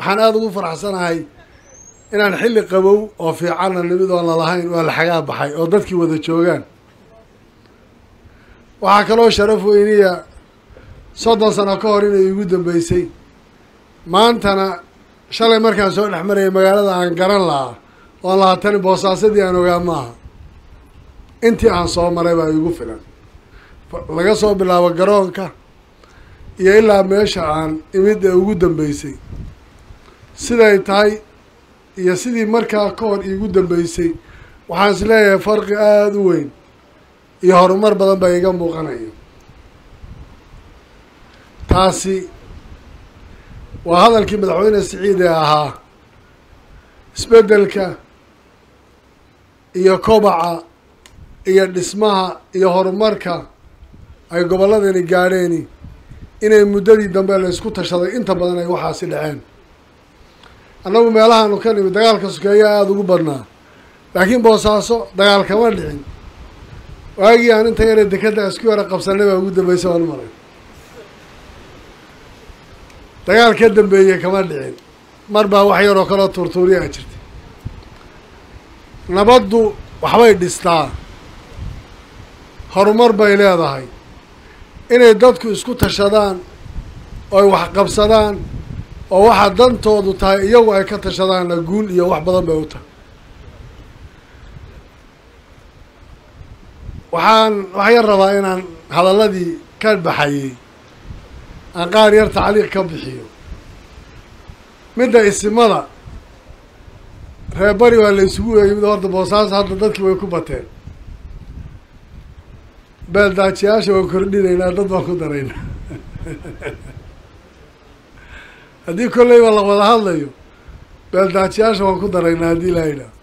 waxaan aada ugu faraxsanahay inaan xilli qabow oo fiicanna nimid oon lalahayn waa la xagaa baxay oo dadkii wada joogaan waxaa kaloo sharaf weyniya soddon sano ka hor inay igu dambeysay maantana shalay markaan soo dhex marayay magaalada aan garan lahaa oon lahaa tani boosaasadii aan ogaa maaha intii aan soo maray baa igu filan laga soo bilaabo garoonka iyo ilaa meesha aan imid ee ugu dambeysay siday tahay iyo sidii markaa ka hor iigu dambeysay waxaan is leeyahay farqi aada u weyn iyo horumar badan baa iga muuqanaya taasi waa hadalkii madaxweyne siciid ee ahaa isbeddelka iyo kobaca iyo dhismaha iyo horumarka ay gobolladani gaadheeni inay muddadii dambe la isku tashaday inta badan ay waxaasi dhaceen annagu meelahaanu ka nimid dagaalka sokeeyaa aada ugu badnaa laakiin boosaaso dagaal kama dhicin waagii aan inta yare dekadda isku yara qabsanay baa ugu dambaysa waan maray dagaal ka dambeeye kama dhicin mar baa wax yaroo kaloo tuurtuuriyaa jirta nabaddu waxbay dhistaa horumar bay leedahay inay dadku isku tashadaan ooy wax qabsadaan oo waxaa dantoodu tahay iyagu ay ka tashadaanna guul iyo wax badan bay u tahay waxaan wax yar rabaa inaan hadalladii ka baxayey aan qaar yar tacliiq ka bixiyo midda isimada reer bari waa la isugu weeyey mid horta boosaaso hadda dadkii way ku bateen beeldaajiyaasha waan kordhinaynaa dad baan ku daraynaa haddii kolleyba la wada hadlayo beeldaajiyaasha waan ku daraynaa haddii laa yidhaah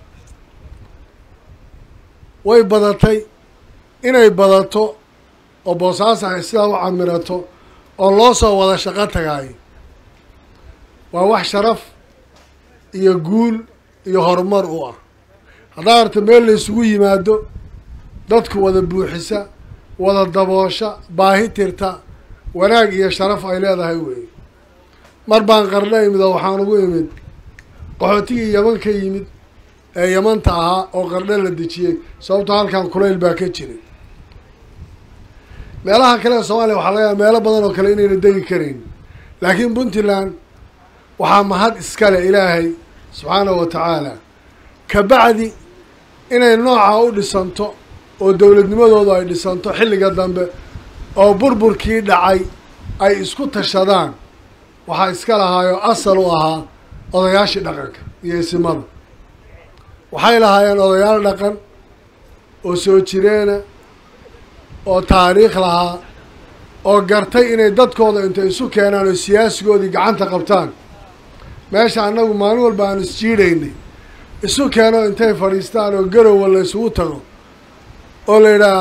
way badatay inay badato oo boosaaso ay sidaa u camirato oo loo soo wada shaqo tagaay waa wax sharaf iyo guul iyo horumar u ah haddaa arta meel la isugu yimaado dadku wada buuxisa wada daboosha baahi tirta wanaag iyo sharaf ay leedahay weeye mar baan qarno imid oo waxaan ugu imid qaxootigii yaman ka yimid ee yamanta ahaa oo qardho la dejiyey sababto halkan kulayl baa ka jiray meelaha kale ee soomaaliya waxaa laga yaaba meelo badan oo kale inayna degi karayn laakiin puntland waxaa mahad iskale ilaahay subxaanahu wa tacaala kabacdi inay noocaa u dhisanto oo dowladnimadoodu ay dhisanto xilliga dambe oo burburkii dhacay ay isku tashadaan waxaa iska lahaayoo asal u ahaa odayaashii dhaqanka iyo isimada waxay lahaayeen odayaal dhaqan oo soo jireena oo taariikh lahaa oo gartay inay dadkooda intay isu keenaan oo siyaasigoodii gacanta qabtaan meesha annagu maalin walba aan isjiidhaynay isu keeno intay fadhiistaan oo garowa la isugu tago oo la yidhaha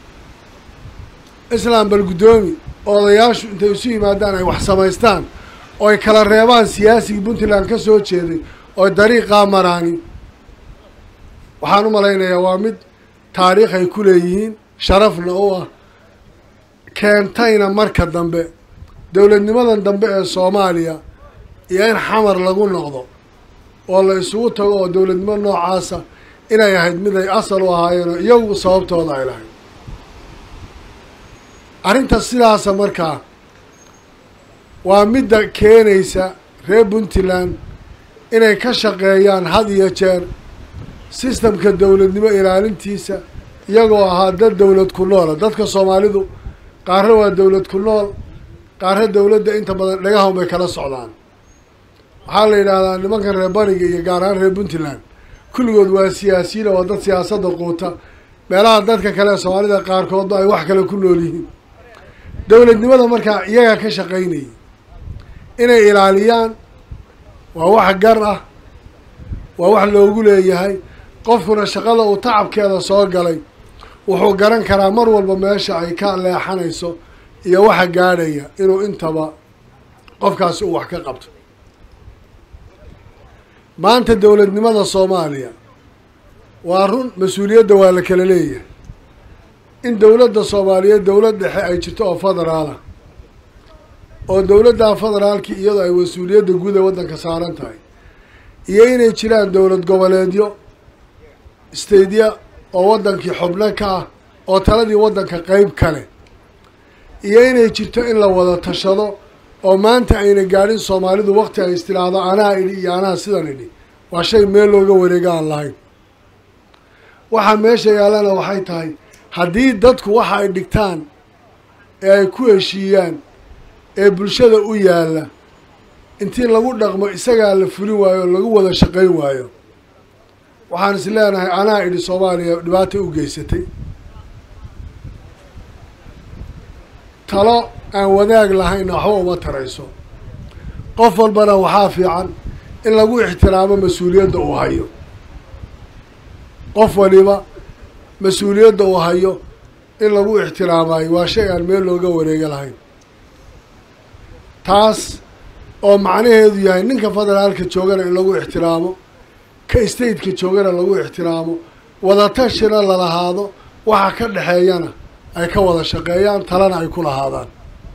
islaam bal guddoomi oo odayaashu intay isu yimaadaan ay wax samaystaan oo ay kala reebaan siyaasigii puntland ka soo jeeday oo dariiqaa maraani waxaan u malaynayaa waa mid taariikh ay ku leeyihiin sharafna u ah keentayna marka dambe dowladnimadan dambe ee soomaaliya iyo in xamar lagu noqdo oo la isugu tago oo dowladnimo noocaasa inay ahayd mid ay asal u ahaayeen oo iyagu sababtooda ay lahayd arrinta sidaasa markaa waa midda keenaysa reer puntland inay ka shaqeeyaan had iyo jeer sistamka dowladnimo ilaalintiisa iyagoo ahaa dad dowlad ku noola dadka soomaalidu qaarna waa dowlad ku nool qaarna dowladda inta badan dhagahan bay kala socdaan waxaa la yidhaahdaa nimankan reer bariga iyo gaar ahaan reer puntland kulligood waa siyaasiyiin oo dad siyaasadda quuta meelaha dadka kale ee soomaalida qaarkoodba ay wax kale ku nool yihiin dowladnimada markaa iyagaa ka shaqaynayay inay ilaaliyaan waa wax gar ah waa wax loogu leeyahay qofkuna shaqada uu tacabkeeda soo galay wuxuu garan karaa mar walba meesha ay ka leexanayso iyo waxa gaadhaya inuu intaba qofkaasi uu wax ka qabto maanta dowladnimada soomaaliya waa run mas-uuliyadda waa la kala leeyahay in dowladda soomaaliyeed dowlad dhexe ay jirto oo federaalah oo dowladda federaalki iyadoo ay mas-uuliyadda guud ee waddanka saaran tahay iyo inay jiraan dowlad goboleedyo staydya oo waddankii xubno ka ah oo taladii waddanka qeyb kale iyo inay jirto in la wada tashado oo maanta ayna gaadhin soomaalidu wakti ay istiraahdo anaa idhi iyo anaa sidan idhi waa shay meel looga wareega aan lahayn waxaa meesha yaalana waxay tahay haddii dadku waxa ay dhigtaan ee ay ku heshiiyaan ee bulshada u yaalla intii lagu dhaqmo isagaa la fulin waayo oo lagu wada shaqayn waayo waxaan is leenahay anaa idhi soomaaliya dhibaata u geysatay talo aan wadaag lahaynna waxba uma tarayso qof walbana waxaa fiican in lagu ixtiraamo mas-uuliyadda uu hayo qof waliba mas-uuliyadda uu hayo in lagu ixtiraamayo waa shay aan meel looga wareega lahayn taas oo macnaheedu yahay ninka federaalka joogana in lagu ixtiraamo ka stateka joogana lagu ixtiraamo wadatashina lalahaado waxa ka dhexeeyana ay ka wada shaqeeyaan talana ay ku lahaadaan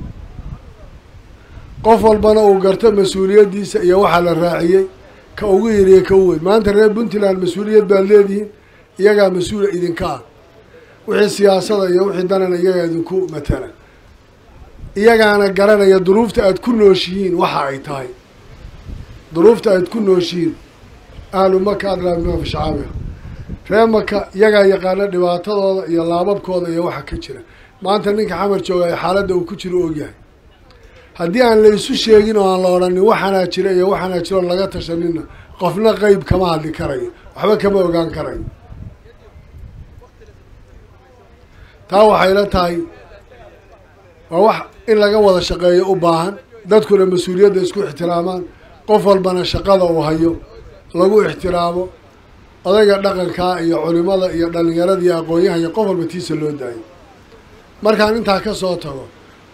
qof walbana uu garto mas-uuliyaddiisa iyo waxaa la raaciyey ka ugu yiriya ka u weyn maanta reer puntland mas-uuliyad baad leedihiin iyagaa mas-uula idinka ah wixii siyaasada iyo wixii danana iyagaa idinku matala iyagaana garanaya duruufta aad ku nooshihiin waxa ay tahay duruufta aad ku nooshihiin ahlu maka adlaa bima fi shacaabiha reer maka iyagaa yaqaana dhibaatadooda iyo laababkooda iyo waxa ka jira maanta ninka xamar joogaya xaaladda uu ku jiro ogyahay haddii aan la isu sheegin oo aan la odhanin waxaanaa jira iyo waxaanaa jiro laga tashanina qofna qeyb kama hadli karayo waxba kama ogaan karayo taa waxay la tahay waa wax in laga wada shaqeeyo u baahan dadkuna mas-uuliyadda isku ixtiraamaan qof walbana shaqada uu hayo lagu ixtiraamo odayga dhaqankaa iyo culimada iyo dhalinyarada iyo aqoon-yaha iyo qof walba tiisa loo daayo markaan intaa ka soo tago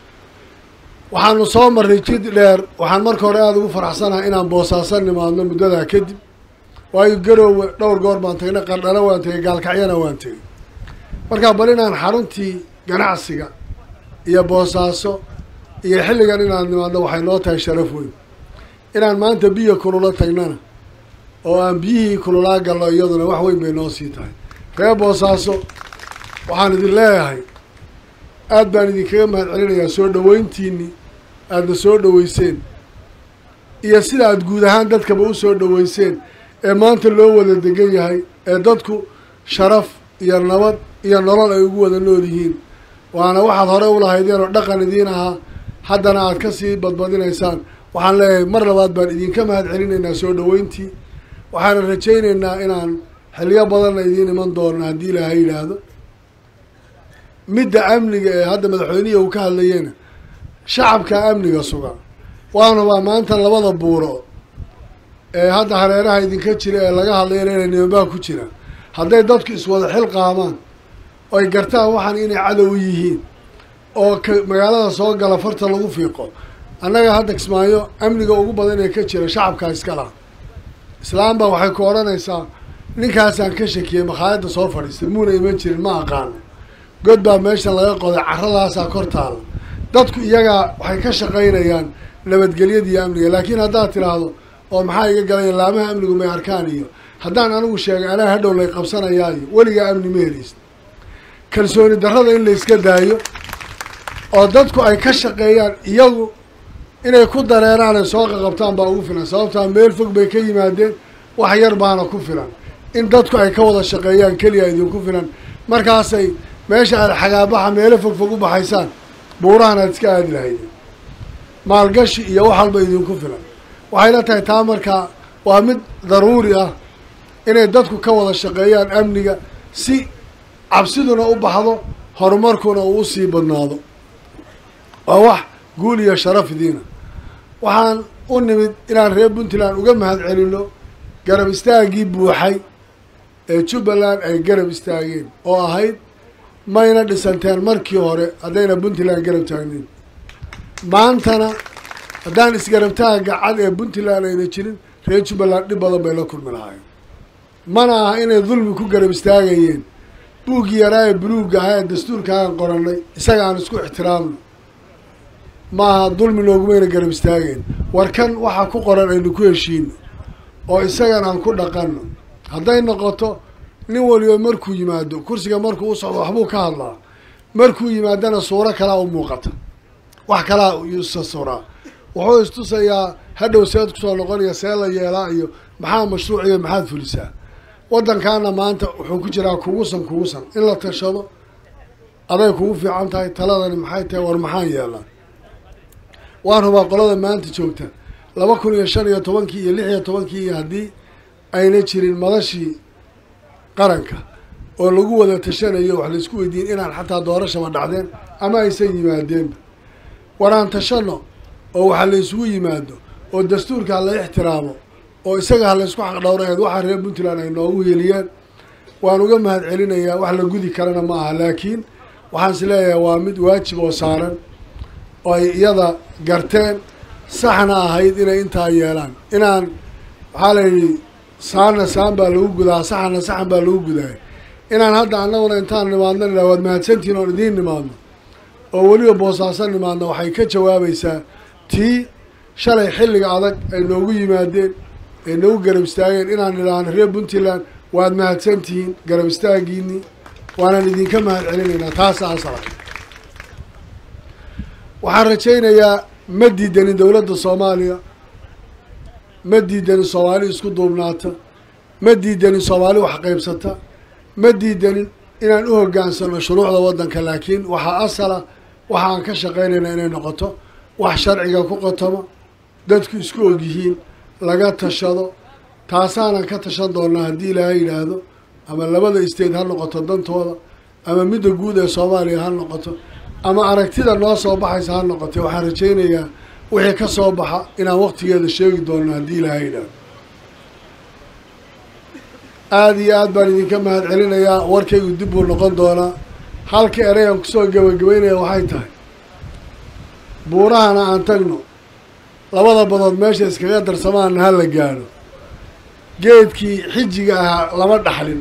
waxaanu soo marray jid dheer waxaan marka hore aada ugu faraxsanahay inaan boosaasan nimaadno muddadaa kadib waayo garoowe dhowr goor baan tagnay qardhano waan tegay gaalkacyana waan tegay markaa bal inaan xaruntii ganacsiga iyo boosaaso iyo xilligan inaan nimaadno waxay noo tahay sharaf weyn inaan maanta biyo kulula tagnana oo aan biyihii kululaa galno iyaduna wax weyn bay noo sii tahay reer boosaaso waxaan idin leeyahay aada baan idinkaga mahad celinayaa soo dhaweyntiinii aadna soo dhaweyseen iyo sida aada guud ahaan dadkaba u soo dhaweyseen ee maanta loo wada degan yahay ee dadku sharaf iyo nabad iyo nolol ay ugu wada nool yihiin waana waxaad hore u lahaydeen oo dhaqan idiin ahaa haddana aad ka sii badbadinaysaan waxaan leeyahay mar labaad baan idinka mahad celinaynaa soo dhaweyntii waxaana rajaynaynaa inaan xiliyo badanna idiin iman doono haddii ilaahay yidhaahdo midda amniga ee hadda madaxweynihi uu ka hadlayena shacabka amniga suga waanubaa maanta labada buuro ee hadda hareeraha idinka jira ee laga hadlayana inay nimanbaa ku jiraan hadday dadku iswada xil qaamaan oy gartaan waxaan inay cadow yihiin oo ka magaalada soo gala farta lagu fiiqo annaga hadda kismaayo amniga ugu badan ee ka jira shacabkaa iska laha islaam baa waxay ku odhanaysaa ninkaasaan ka shakiyey makhaayadda soo fadhiistay muuna iman jirin ma aqaano god baa meeshan laga qoday carradaasaa kor taala dadku iyagaa waxay ka shaqaynayaan nabadgelyada iyo amniga laakiin haddaad tidhaahdo oo maxaa iga galaya laamaha amnigu may arkaan iyo haddaan anigu sheegay anaa hadhow lay qabsanayaayo weligaa amni ma helaysa kalsooni darrada in la iska daayo oo dadku ay ka shaqeeyaan iyagu inay ku dareeraan ay soo qaqabtaan baa ugu filan sababtaa meel fog bay ka yimaadeen wax yar baana ku filan in dadku ay ka wada shaqeeyaan keliya idinku filan markaasay meesha aad xagaabaxa meelo fog fog u baxaysaan buurahan aad iska aadi lahaydeen maalgashi iyo wax walba idinku filan waxay la tahay taa markaa waa mid daruuri ah inay dadku ka wada shaqeeyaan amniga si cabsiduna u baxdo horumarkuna uu usii badnaado waa wax guul iyo sharaf idiina waxaan u nimid inaan reer puntland uga mahad celino garab istaaggii buuxay ee jubbaland ay garab istaageen oo ahayd mayna dhisanteen markii hore haddayna puntland garab taagneyn maantana haddaan isgarabtaagga cad ee puntland ayna jirin reer jubbaland dhib badan bay la kulmi lahaayeen mana aha inay dulmi ku garab istaagayeen buuggii yaraa ee buluugga ahaa ee dastuurka aan qorannay isaga aan isku ixtiraamno maaha dulmi noogumayna garab istaageen war kan waxaa ku qoran aynu ku heshiino oo isagan aan ku dhaqanno hadday noqoto nin waliba markuu yimaado kursiga markuu u socdo waxbuu ka hadlaa markuu yimaadana suuro kalaa u muuqata wax kalaa isa suraa wuxuu istusayaa hadhow seed kusoo noqonaya see la yeelaa iyo maxaa mashruuc iyo maxaad fulisaa waddankaana maanta wuxuu ku jiraa kugusan kugusan in la tashado aday kugu fiican tahay taladani maxay tahay war maxaan yeelaa waan hubaa qolada maanta joogta laba kun iyo shan iyo tobankii iyo lix iyo tobankii iyo haddii ayna jirin madashii qaranka oo lagu wada tashanayo wax laisku weydiin inaan xataa doorashaba dhacdeen ama aysan yimaadeenba war aan tashano oo waxa la isugu yimaado oo dastuurka ha la ixtiraamo oo isaga ha la isku xaqdhowraeed waxaa reer puntland ay noogu heliyeen waan uga mahad celinayaa wax la gudi karana ma aha laakiin waxaan is leeyahay waa mid waajib oo saaran oo ay iyada garteen saxna ahayd inay intaa yeelaan inaan waxaa la yidhi saanna saan baa lagu gudaa saxana saxan baa lagu gudaay inaan hadda annaguna intaan nimaadno nidhaha waad mahadsantihin oon idiin nimaadno oo weliba boosaaso nimaadno waxay ka jawaabaysaa tii shalay xilliga adag ay noogu yimaadeen ay noogu garab istaageen inaan nidhaahno reer puntland waad mahadsantihiin garab istaagiinii waanaan idinka mahad celinaynaa taasa asala waxaan rajaynayaa ma diidanin dowladda soomaaliya ma diidanin soomaali isku duubnaata ma diidanin soomaali wax qaybsata ma diidanin inaan u hoggaansano shuruucda waddanka laakiin waxaa asala waxa aan ka shaqaynaynaa inay noqoto wax sharciga ku qotamo dadku isku og yihiin laga tashado taasaanan ka tashan doonaa haddii ilaahay yidhaahdo ama labada state ha noqoto dantooda ama midda guud ee soomaaliya ha noqoto ama aragtida noo soo baxaysa ha noqotay waxaan rajaynayaa wixii ka soo baxa inaan waqtigeeda sheegi doono haddii ilaahay yidhaahdo aada iyo aad baan idinka mahad celinayaa warkaygu dib buu noqon doonaa halka ereyaan kusoo gebagabeynaya waxay tahay buurahana aan tagno labada badood meesha iskaga darsamaana ha la gaadho geedkii xijiga ahaa lama dhaxlin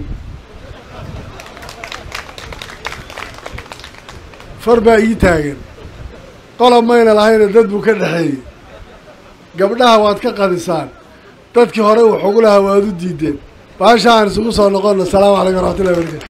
far baa ii taagan qolob mayna lahayna dad buu ka dhexeeyey gabdhaha waad ka qadisaan dadkii hore wuxugu lahaa waad u diideen baasha aan isugu soo noqono asalaamu calaykum waraxmatullahi barakatu